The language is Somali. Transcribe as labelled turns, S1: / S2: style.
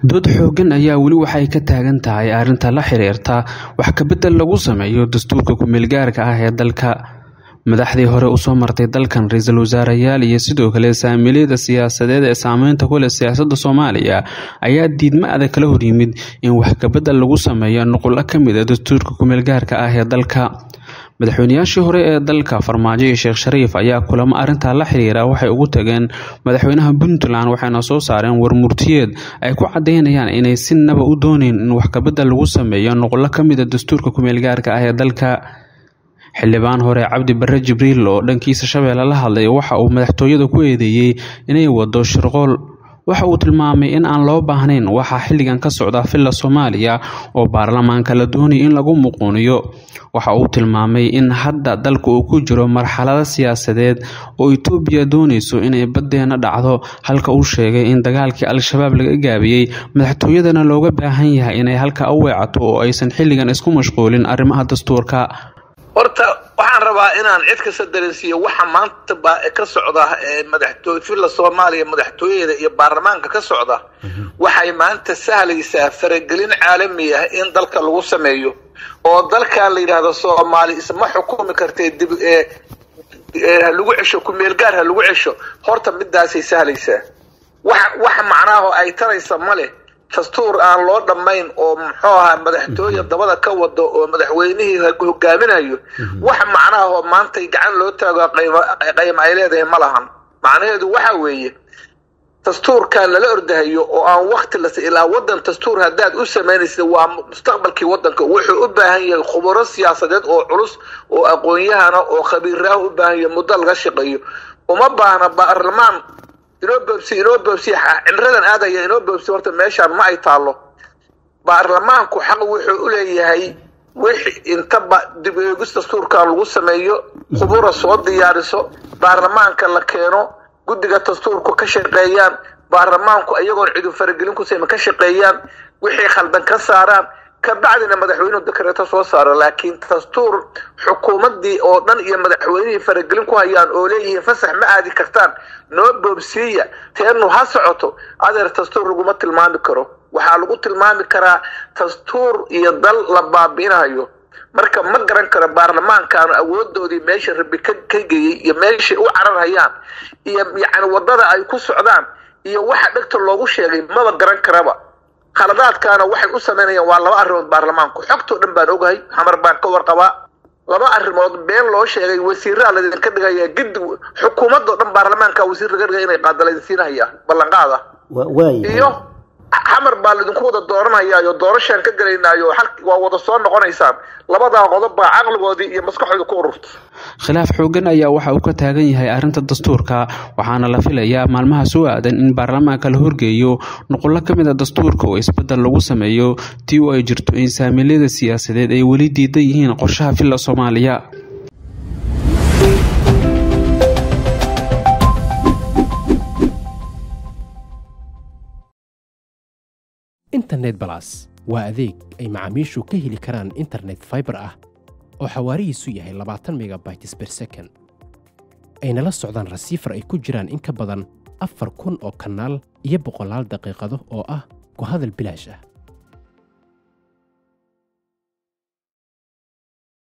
S1: dood xooggan ayaa weli waxay ka taagan tahay arrinta la xiriirta wax kabedel lagu sameeyo dastuurka ku-meelgaarka ah ee dalka madaxdii hore usoo martay dalkan ra-iisul wasaareyaal iyo sidoo kale saamiliyada siyaasadeed ee saameynta ku leh siyaasadda soomaaliya ayaa diidma adag kala horyimid in wax kabedel lagu sameeyo nuqulo ka mid a dastuurka ku-meelgaarka ah ee dalka madaxweynayaashii hore ee dalka farmaajo iyo sheekh shariif ayaa kulamo arrintaa la xiriira waxay ugu tageen madaxweynaha puntland waxayna soo saareen warmurtiyeed ay ku cadeynayaan inay si naba u dooneyn in wax kabedel lagu sameeyo nuqulo ka mid a dastuurka ku-meelgaarka ah ee dalka xildhibaan hore cabdi bare jibriil oo dhankiisa shabeelle la hadlay waxa uu madaxtooyada ku eedeeyey inay wado shirqool waxa uu tilmaamay in aan loo baahnayn waxaa xilligan ka socda villa soomaaliya oo baarlamaanka la doonaya in lagu muquuniyo waxa uu tilmaamay in hadda dalka uu ku jiro marxalado siyaasadeed oo itoobiya doonayso inay baddeena dhacdo halka uu sheegay in dagaalkii al-shabaab laga gaabiyey madaxtooyadana looga baahan yahay inay halka u weecato oo aysan xilligan isku mashquulin arrimaha dastuurka
S2: horta waxaan rabaa inaan cid kasta dareensiiyo waxa maanta ba ka socda madaxtooy villa soomaaliya madaxtooyada iyo baarlamaanka ka socda waxay maanta sahlaysaa faragelin caalami ah in dalka lagu sameeyo oo dalkan la yidhaahdo soomaali isma xukumi kartee dib lagu cesho ku-meelgaar ha lagu cesho horta midaasay sahlaysaa wax wax macnaaho ay taraysa ma leh dastuur aan loo dhammayn oo muxuu ahaa madaxtooye dabada ka wado oo madaxweynihii hogaaminayo wax macnaahoo maantay gacan loo taago qayma ay leedahay ma lahan macnaheedu waxa weeye dastuurkan lala ordahayo oo aan wakti las ilaa wadan dastuur haddaad u samaynaysa waa mustaqbalkii wadanka wuxuu u baahan yahay khuburo siyaasadeed oo culus oo aqoon-yahana oo khabiiraah u baahan yahay muddo laga shaqeeyo uma baahna baarlamaan inoo boobsi inoo boobsi cimradan aadaya inoo boobsi horta meeshaan ma ay taallo baarlamaanku xaq wuxuu u leeyahay wixi intaba dib eegis dastuurkan lagu sameeyo khubura soo diyaariso baarlamaanka la keeno guddiga dastuurku ka shaqeeyaan baarlamaanku iyagoon cidu faragelin ku sayma ka shaqeeyaan wixii khaldan ka saaraan kabacdina madaxweynuhu dekreeto soo saaro laakiin dastuur xukuumadii oo dhan iyo madaxweynihii faragelin ku hayaan oo leeyihiin fasax ma aadi kartaan noo boobsiiya teenu ha socoto adeer dastuur laguma tilmaami karo waxaa lagu tilmaami karaa dastuur iyo dal la baabi'inayo marka ma garan karo baarlamaankaanu awoodoodii meesha rabi ka geeyey iyo meeshay u cararhayaan iyo yacni wadada ay ku socdaan iyo waxa dhegta loogu sheegay maba garan karaba khaladaadkaana waxay u samaynayaan waa laba arrimood baarlamaanku xogtoo dhan baan ogahay xamar baan ka warqabaa laba arrimood been loo sheegay wasiiraa laydinka dhigaya gidi xukuumadoo dhan baarlamaanka wasiir laga dhigay inay qaada laydinsiinahaya ballanqaada iyo xamar baa laydinku wada dooranayaayo doorashaan ka gelaynaayo waa wada soo noqonaysaan labadaa qodob baa caqligoodii iyo maskaxooda ku ururta
S1: khilaaf xooggan ayaa waxa uu ka taagan yahay arrinta dastuurka waxaana la filayaa maalmaha soo aadan in baarlamaanka la horgeeyo nuqullo ka mid a dastuurka oo isbeddel lagu sameeyo tii oo ay jirto in saamiilyada siyaasadeed ay weli diidan yihiin qorshaha villa soomaaliya
S3: internet balas waa adeeg ay macaamiishu ka heli karaan internet faibar ah oo xawaarihiisu yahay labaatan megabytes ber second ayna la socdaan rasiifar ay ku jiraan in ka badan afar kun oo kanaal iyo boqolaal daqiiqado oo ah ku hadal bilaash ah